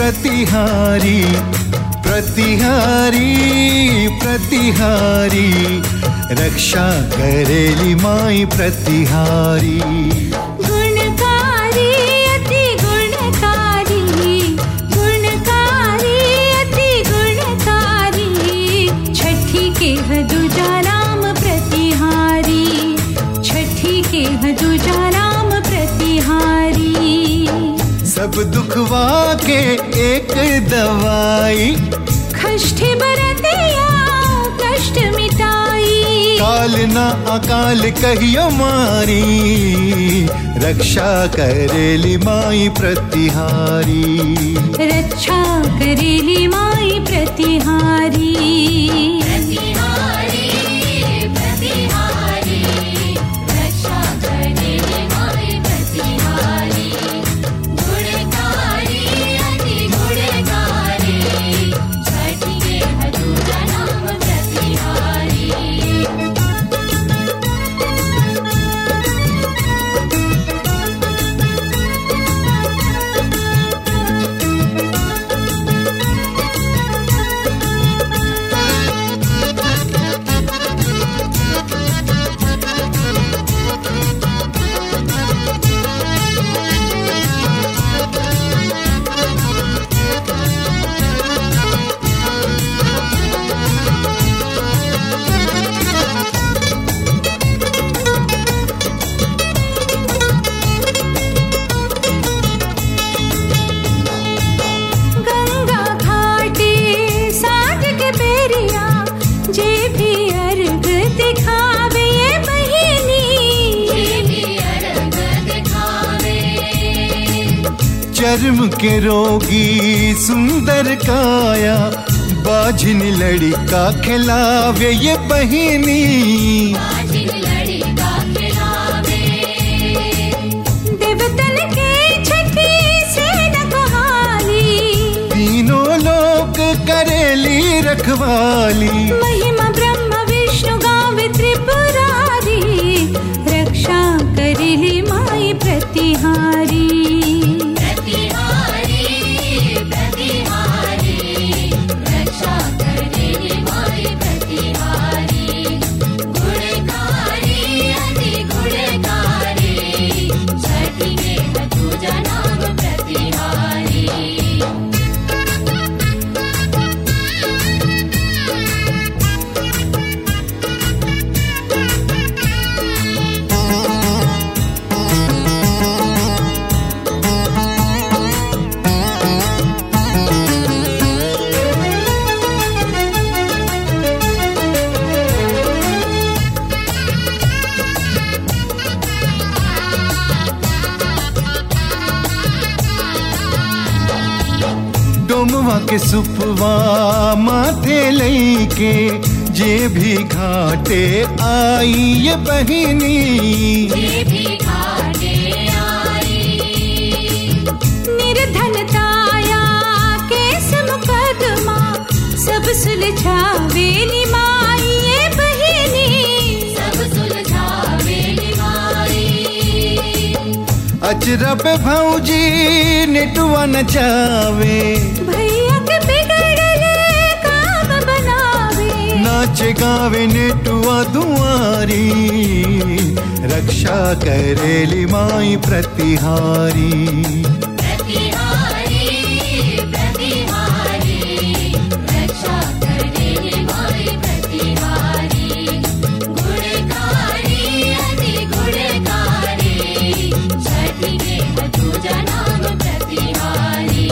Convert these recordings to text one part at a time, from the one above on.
प्रतिहारी प्रतिहारी प्रतिहारी रक्षा करेली माई प्रतिहारी गुणकारी अति गुणकारी गुणकारी अति गुणकारी छठी के हदुजा राम प्रतिहारी छठी के हदुजा राम प्रतिहारी सब दुखवा के एक दवाई कष्ट बरतिया कष्ट मिटाई काल न अकाल कहियो मारी रक्षा करेली माई प्रतिहारी रक्षा करेली माई प्रतिहारी प्रतिहारी प्रतिहारी रक्षा करेली माई प्रतिहारी गुणकारी अति गुणकारी छठी के हजूरा नाम प्रतिहारी गंगा घाटे साठ के बेरिया जे भी अर्घ दिखावे ये बहिनी देवी अर्घ दिखावे चर्म के रोगी सुंदर काया बाझिन लड़का खिलावे ये बहिनी बाजिन लड़का खिलावे देवतन के छठी से नकहाली तीनों लोक करेली रखवाली महिमा ब्रह्म विष्णु गावे त्रिपुरारी रक्षा करेली माई प्रतिहारी प्रतिहारी प्रतिहारी रक्षा करेली माई प्रतिहारी गुणकारी अति गुणकारी छठी के हजूजा नाम प्रतिहारी डोमवा के सुपवा माथे लईके जे भी घाटे आई ये बहिनी ये भी घाटे आई निर्धनताया केस मुकदमा सब सुलझावे निमाई ये बहिनी सब सुलझावे निभाई अजरब भौजी नेटुआ नचावे भैया के बिगड़ले काम बनावे नाच गावे नेटुआ दुआरी रक्षा करेली माई प्रतिहारी प्रतिहारी प्रतिहारी रक्षा करेली माई प्रतिहारी गुणकारी अति गुणकारी छठी के हजूजा नाम प्रतिहारी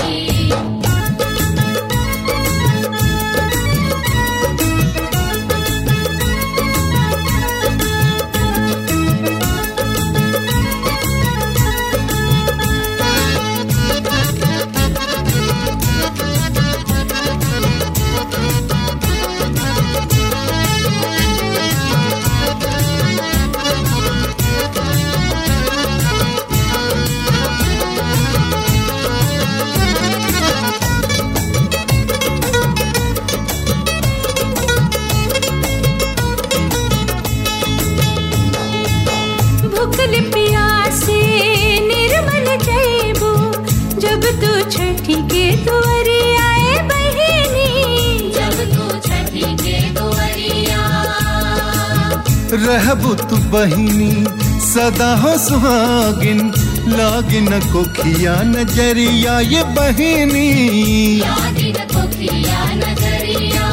रहबु तू बहिनी सदा हो सुहागिन लागिन कोखिया नजरिया ये बहिनी यादिन कोखिया नजरिया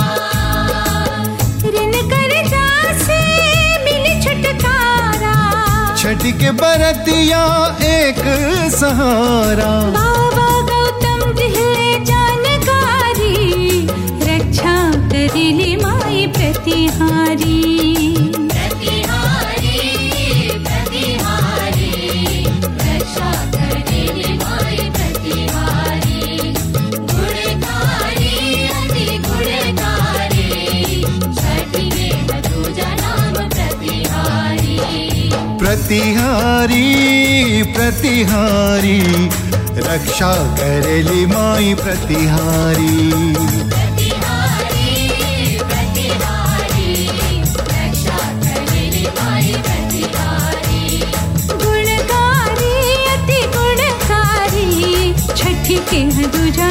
ऋण कर्जा से मिली छुटकारा छठ के बरतिया एक सहारा बाबा गौतम दिले जानकारी रक्षा करिली माई प्रतिहारी प्रतिहारी प्रतिहारी रक्षा करेली माई प्रतिहारी गुणकारी अति गुणकारी छठी में दूजा नाम प्रतिहारी प्रतिहारी प्रतिहारी रक्षा करेली माई प्रतिहारी प्रतिहारी प्रतिहारी रक्षा करेली माई प्रतिहारी गुणकारी अति गुणकारी छठी के दूजा